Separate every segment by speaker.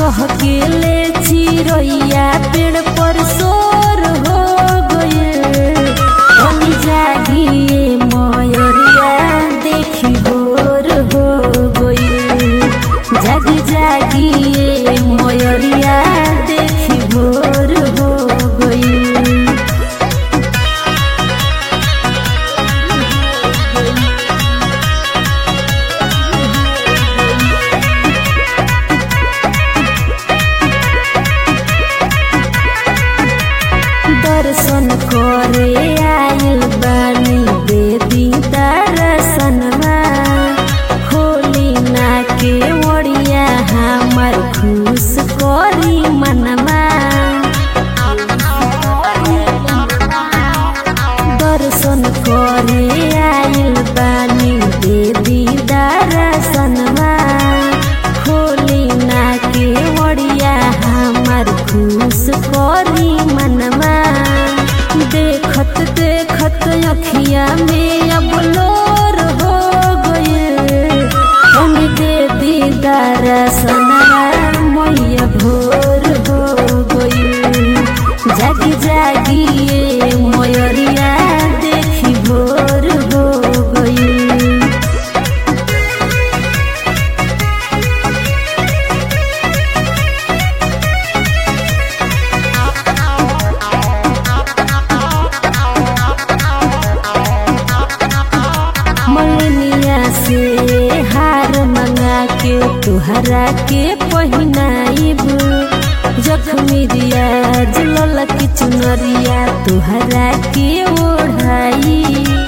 Speaker 1: चहकेले चिरैया पेड़ पर सोर हो गए हम जागिए मयरिया देखी भोर हो गए जग जागिए मयरिया देखी भोर हो गए दर्शन करे आइल बानी देवी दर्शनमा होली ना के ओड़िया हमर खुश करी मनमा दर्शन करे आइल बानी देवी दर्शनमा होली ना के ओड़िया हमर खुश करी मनमा देखत देखत अखिया में अब लोर हो गए हम देवी दर्शनमा मैया भोर हो गए जागी जागिए मयरिया देखी भोर हो गई मलनिया से हार मंगा के तुहरा के पहिनाइब जखमी रिया जुलल की चुनरिया तुहरा के ओढ़ाई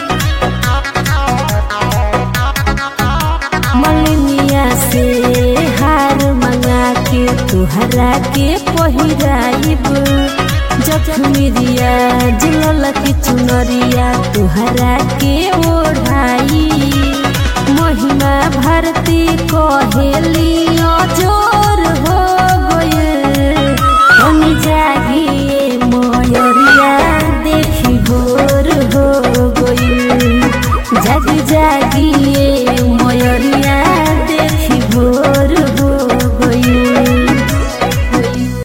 Speaker 1: मलनिया से हार मंगा के तुहरा के पहिराइब जखमी रिया जुलल की चुनरिया तुहरा के ओढ़ाई महिमा भारती कहेली